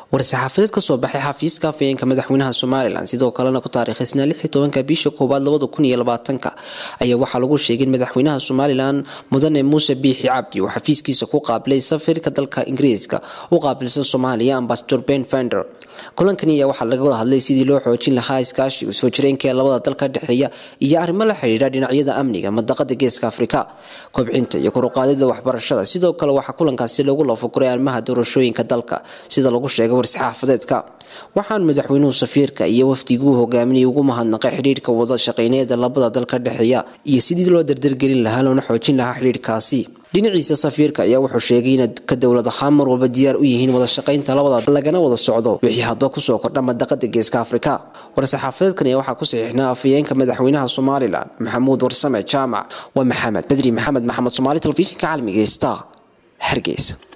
war-saxaafadeed kasoo baxay xafiiska afayeenka madaxweynaha somalilan sidoo kalena ku taariikhaysnaa lixii tobanka bisha koowaad labada kun iyo labaatanka ayaa waxaa lagu sheegay in madaxweynaha somalilan mudane muuse biixi cabdi uu xafiiskiisa ku qaabilay safiirka dalka ingiriiska u qaabilsan soomaaliya ambasador ben fender kulankan ayaa waxaa laga wada hadlay sidii loo xoojin lahaa iskaashiga soo jireenka ee labada dal ka dhexeeya iyo arrimo la xidhiidha dhinacyada amniga madaqada geeska afrika kobcinta iyo koruqaadida waxbarashada sidoo kale waxaa kulankaasi lagu loofaguray arrimaha doorashooyinka dalka sida lagu sheegay war-saxaafadeedka waxaan madaxweynuhu safiirka iyo wafdiguu hogaaminayay ugu mahadnaqay xidhiidhka wada shaqeyneeda labada dal ka dhexeeya iyo sidii loo dardargelin lahaa loona xoojin lahaa xidhiidhkaasi dhinaciisa safiirka ayaa wuxuu sheegay in ka dowlad ahaan mar walba diyaar u yihiin wada shaqaynta labada lagana wada socdo wixii hadba kusoo kordha madaqada geeska afrika war-saxaafadeedkan ayaa waxaa ku saxiixnaa afayeenka madaxweynaha somalilan maxamuud warsame jaamac waa maxamed bedri maxamed maxamed somaali telefishinka caalamiga star hargeysa